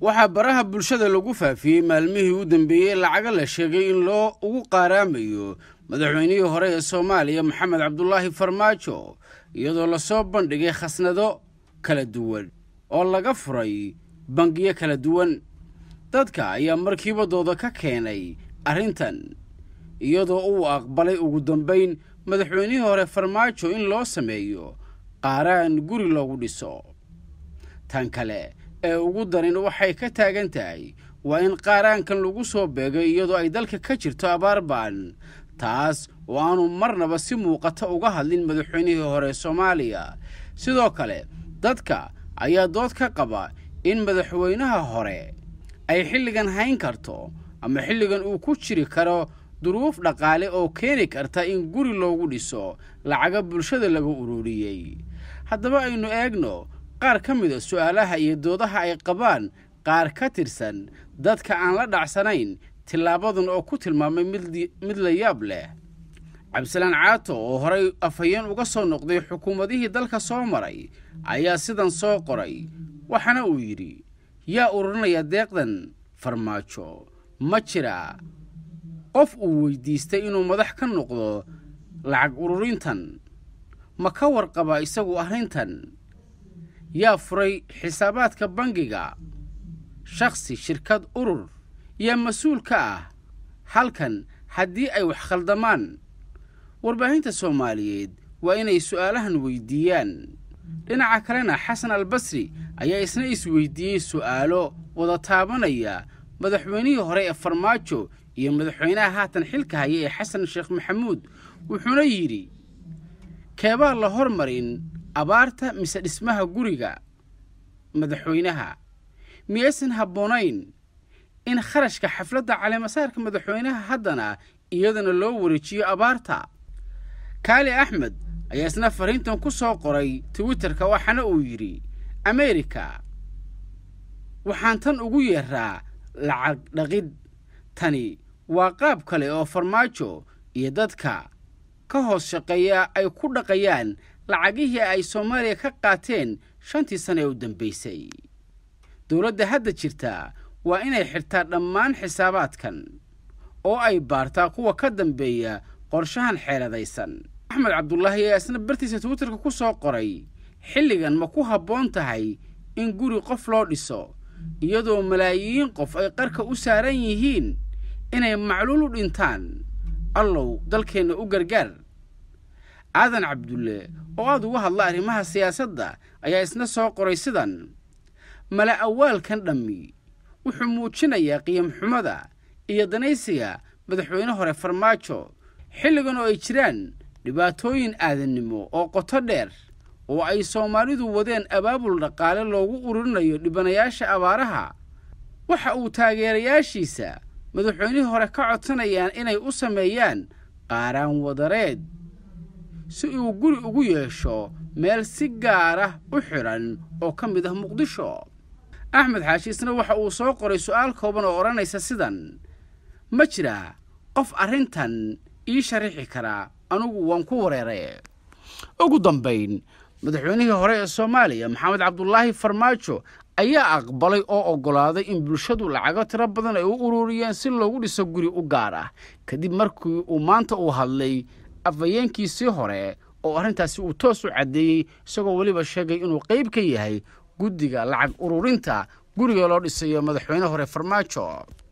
waxaa baraha bulshada lagu faafiyey maalmihii u dambeeyey lacaga la sheegay in loo ugu qaaraamayo madaxweynihii hore ee soomaaliya maxamed cabdulaahi farmaajo iyadoo lasoo bandhigay khasnado kala duwan oo laga furay bangiyo kala duwan dadka ayaa markiiba dooda ka keenay arrintan iyadoo uu aqbalay ugu dambayn madaxweynihii hore farmaajo in loo sameeyo qaaraan guri loogu dhiso tan kale ee ugu darin waxay ka taagan tahay waa in qaaraankan lagu soo beegay iyadoo ay dalka ka jirto abaar ba'an taas oo aanu marnaba si muuqata uga hadlin madaxweynihii hore soomaaliya sidoo kale dadka ayaa dood ka qaba in madaxweynaha hore ay xilligan hayn karto ama xilligan uu ku jiri karo duruuf dhaqaale oo keeni karta in guri loogu dhiso lacaga bulshada laga ururiyey haddaba aynu eegno qaar ka mida su'aalaha iyo doodaha ay qabaan qaar ka tirsan dadka aan la dhacsanayn tilaabadan oo ku tilmaamay mid la yaab leh cabdisalaan caato oo horay afhayeen uga soo noqday xukuumadihii dalka soo maray ayaa sidan soo qoray waxaana uu yidhi yaa ururinaya deeqdan farmaajo ma jira qof uu weydiistay inuu madax ka noqdo lacag ururintan ma ka warqaba isagu arrintan yaa furay xisaabaadka bangiga shakhsi shirkad urur yaa mas-uul ka ah halkan haddii ay wax khaldamaan warbaahinta soomaaliyeed waa inay su'aalahan weydiiyaan dhinaca kalena xasan albasri ayaa isna isweydiiyey su'aalo wada taabanaya madaxweynihii hore ee farmaajo iyo madaxweynaha haatan xilka haya ee xasan sheekh maxamuud wuxuuna yidhi keebaa la hormarin abaarta mise dhismaha guriga madaxweynaha miyaysan habboonayn in kharashka xafladda caleemasaarka madaxweynaha haddana iyadana loo wareejiyo abaarta kaali axmed ayaa isna fariintan ku soo qoray twitterka waxaana uu yidhi ameerika waxaan tan ugu yeeraa lacag dhaqid tani waa qaab kale oo farmaajo iyo dadka ka hoos shaqeeya ay ku dhaqayaan lacagihii ay soomaaliya ka qaateen shantii sana ee u dambaysay dowladda hadda jirta waa inay xirtaa dhammaan xisaabaadkan oo ay baartaa kuwa ka dambeeya qorshahan xeeladaysan axmed cabdulaahi ayaa isna bartiisa twitterka ku soo qoray xilligan ma ku habboon tahay in guri qof loo dhiso iyadoo malaayiin qof ay qarka u saaran yihiin inay macluul u dhintaan allow dalkeenna u gargaar aadan cabdulle oo aad uga hadla arrimaha siyaasadda ayaa isna soo qoray sidan mala awaalkan dhammi wuxuu muujinayaa qiyam xumada iyo danaysiga madaxweyne hore farmaajo xilligan oo ay jiraan dhibaatooyin aadannimo oo qoto dheer oo ay soomaalidu wadeen abaabul dhaqaale loogu ururinayo dhibanayaasha abaaraha waxa uu taageerayaashiisa madaxweynihii hore ka codsanayaan inay u sameeyaan qaaraan wadareed si uu guri ugu yeesho meel si gaar ah u xidhan oo ka mid ah muqdisho axmed xaashi isna waxa uu soo qoray su'aal kooban oo odhanaysa sidan ma jira qof arrintan ii sharixi karaa anugu waan ku wareeray ugu dambayn madaxweynihii hore ee soomaaliya maxamed cabdulaahi farmaajo ayaa aqbalay oo oggolaaday in bulshadu lacago tiro badan ay u ururiyeen si loogu dhiso guri u gaar ah kadib markii uu maanta uu hadlay afhayeenkiisii hore oo arrintaasi uu toos u caddeeyey isagoo weliba sheegay inuu qayb ka yahay guddiga lacag ururinta guriga loo dhisayo madaxweyne hore farmaajo